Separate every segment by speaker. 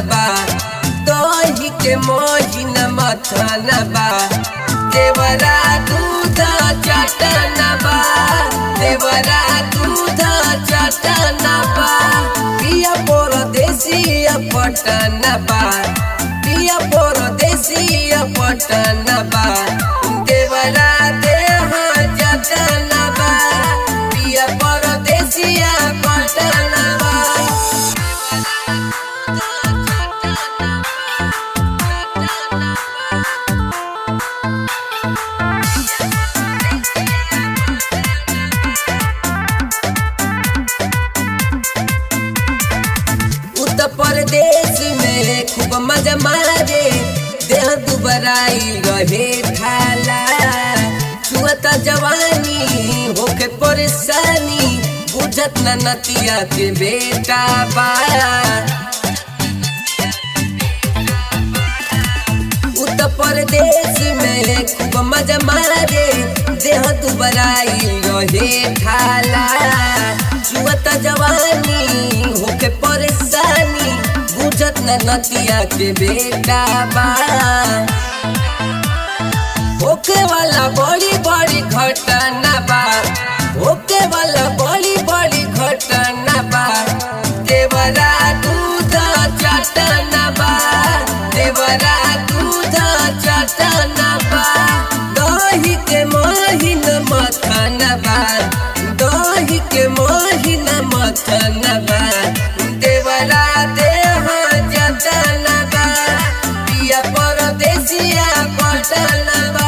Speaker 1: बा दही के मोहिन मथन बा देवरा दूध चटन बा देवरा दूध चटन बा पिया परदेसी पटन बा पिया परदेसी पटन बा देवरा देह जतन बा पिया परदेसी पटन बा उत्तर प्रदेश में खूब मजा मारे देह दुबराई रहे खाला छुअता जवानी होके परेशानी बुझत न नतिया के बेटा बा उत्तर प्रदेश में खूब मजा मारे देह दुबराई रहे खाला छुअता जवानी होके परेशानी बुझत न नतिया के बेटा बा होके वाला बड़ी बड़ी घटना बा होके वाला बड़ी बड़ी घटना बा देवरा दूध चटना बा देवरा दूध चटना बा दही के मोहिन मथन बा दही के मोहिन मथन बा देवरा देह जतन बा पिया परदेसिया पटन बा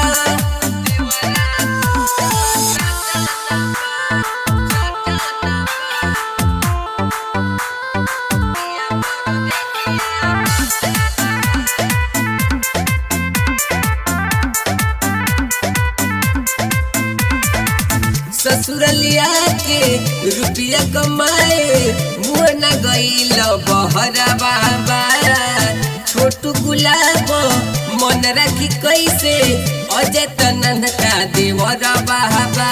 Speaker 1: ससुरलिया के रुपया कमाए मुँह न गईल बहरा बाबा छोटू गुलाब मन रखी कैसे अजय तनन का देवर बाबा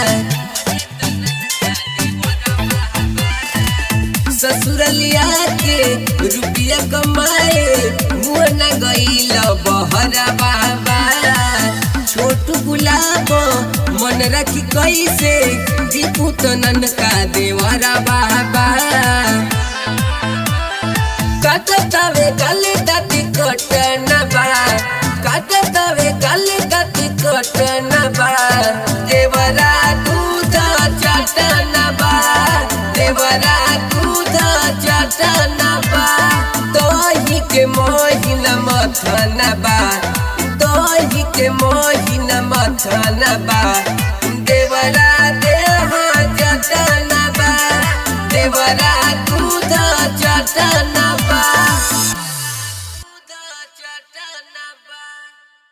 Speaker 1: ससुरलिया के रुपया कमाए मुँह न गईल बहरा बाबा छोटू गुलाब मन रखी कैसे दीपू तनन का देवरा बाबा काटतावे गले दाती कटन बा काटतावे गले दाती कटन बा देवरा दूध चटन बा देवरा दूध चटन बा दही के मोहिन मथन बा दही के मोहिन मथन बा देवरा देह जतन बा देवरा